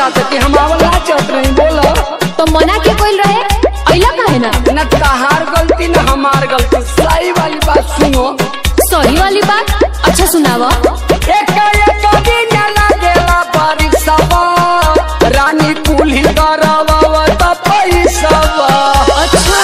चाहते कि हम आवला चाहत रही बोलो तो मना के कोई रहे अइला काहे ना न तहार गलती न हमार गलती सही वाली बात सुनो सही वाली बात अच्छा सुनावा एक एक दिन लागेला परीक्षावा रानी कुली करवावा त पैसावा अच्छा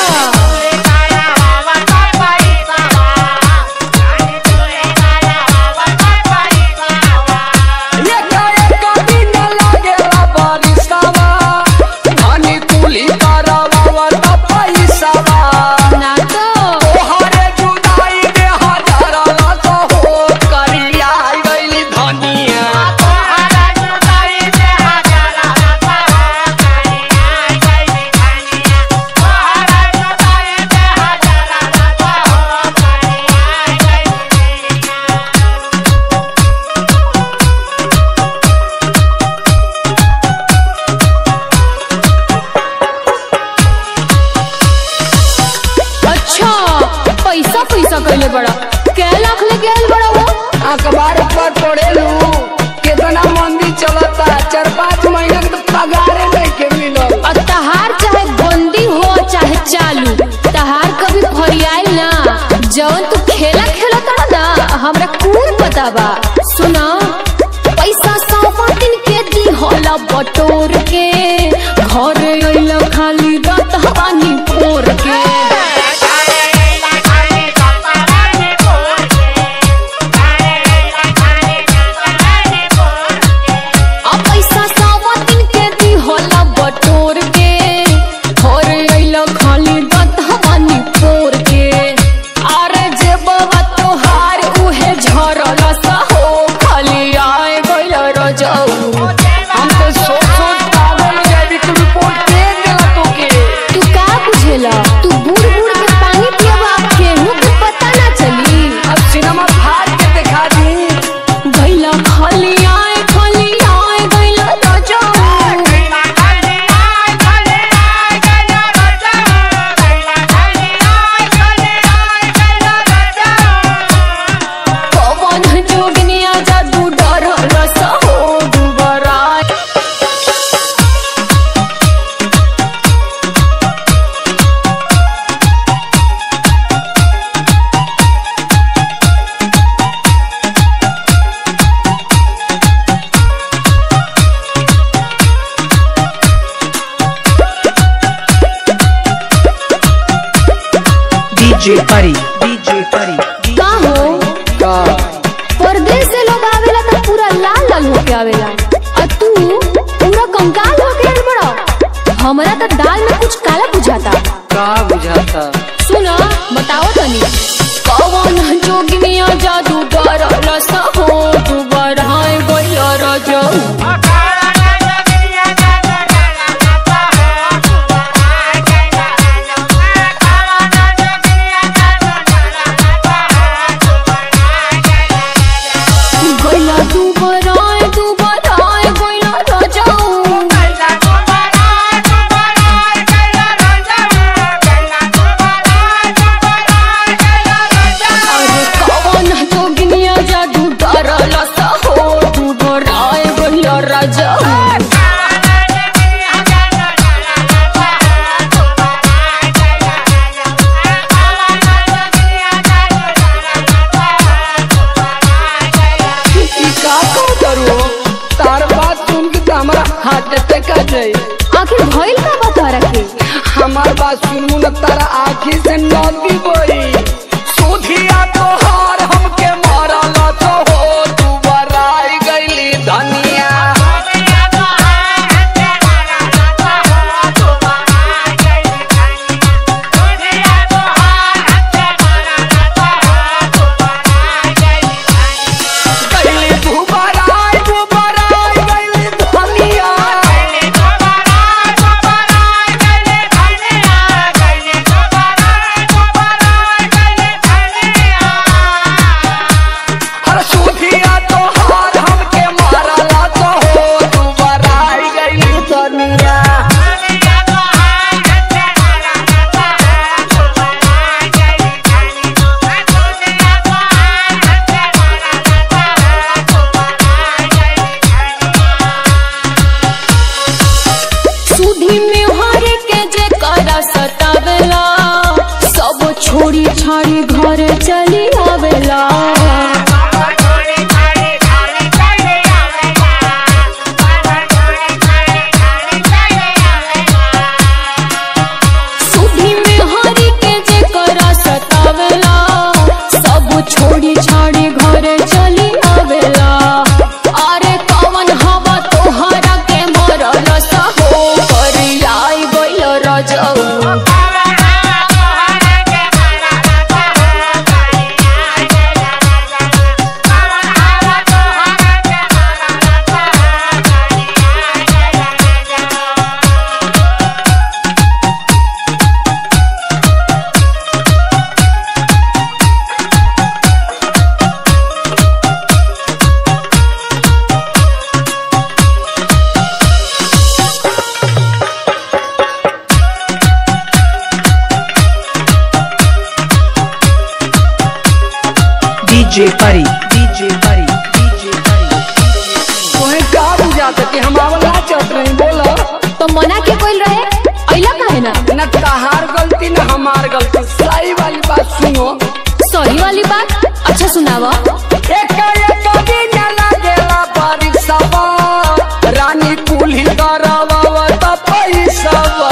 एक एक दिन लागेला परीक्षावा रानी कुली करवावा त पैसावा ना तो तोहरे जुदाई में हजारा लाख हो करिया गइली धनिया अच्छा पैसा पैसा कैले बड़ा कै लाख लेके आइल बड़ा वो अखबार पर पढ़ेलू कितना मंदी चलता चार पाँच महीना के तो पगारे नहीं के मिलल और तहार चाहे बंदी हो चाहे चालू तहार कभी फरियाल ना जवन तू खेला खेला तड़ा ना हमरा कौन पता बा सुना पैसा सौ दिन के दी होला बटोर के घर अइला खाली रात पानी पोर के आ पैसा सौ दिन के दी होला बटोर के घर अइला खाली रात पानी पोर के अरे जे बाबा तोहार उहे झरल सा हो खाली आए गइल रजऊ हम तो सोच सोच पागल हो जाए तू रिपोर्ट दे देला तोके तू का बुझेला तू बूढ़ बूढ़ के पानी पियबा केहू के पता ना चली अब सिनेमा फाड़ के दिखा दी गइला खाली आए खाली आए गइला राजा पवन जोगनिया जादू डर रस हो दुबरा DJ Pari, DJ Pari, का हो का परदेश से लोग आवेला तो पूरा लाल लाल होके आवेला और तू पूरा कंकाल होके आइल बड़ा हमरा तो दाल में कुछ काला बुझाता का बुझाता सुना बताओ तनी कौन जोगिनिया जादू डर रस हो तू बढ़ाए गइला राजा गइला तू बढ़ाए तू बढ़ाए गइला राजा अरे कौन जोगिनिया जादू डर रस हो तू बढ़ाए गइला राजा ई का का करू तार बात सुन के तो हमारा हार्ट अटैक आ जाए आखिर भइल का बता रखे हमार बात सुनू न तारा आँखी से नदी बोई सुधिया तोहार हमके मारल तो हो तू बराई गइली धनिया गइली तू बराई तू बराई गइली धनिया Bye. छाड़ी घरे चली आवेला सुधी में हरी के जे करा सतावेला सब छोड़ी छाड़ी घरे चली आवेला अरे कवन हवा तोहरा के मरल सहो करी आई गइल रजऊ DJ Pari, DJ Pari, DJ Pari. तुम्हें का बुझाता कि हम आवला चत नहीं बोला तो मना के कोई रहे अइला काहे ना न तहार गलती न हमार गलती सही वाली बात सुनो सही वाली बात अच्छा सुनावा एक एक दिन लागेला बारिशवा रानी कुल्ही करवा त पैसवा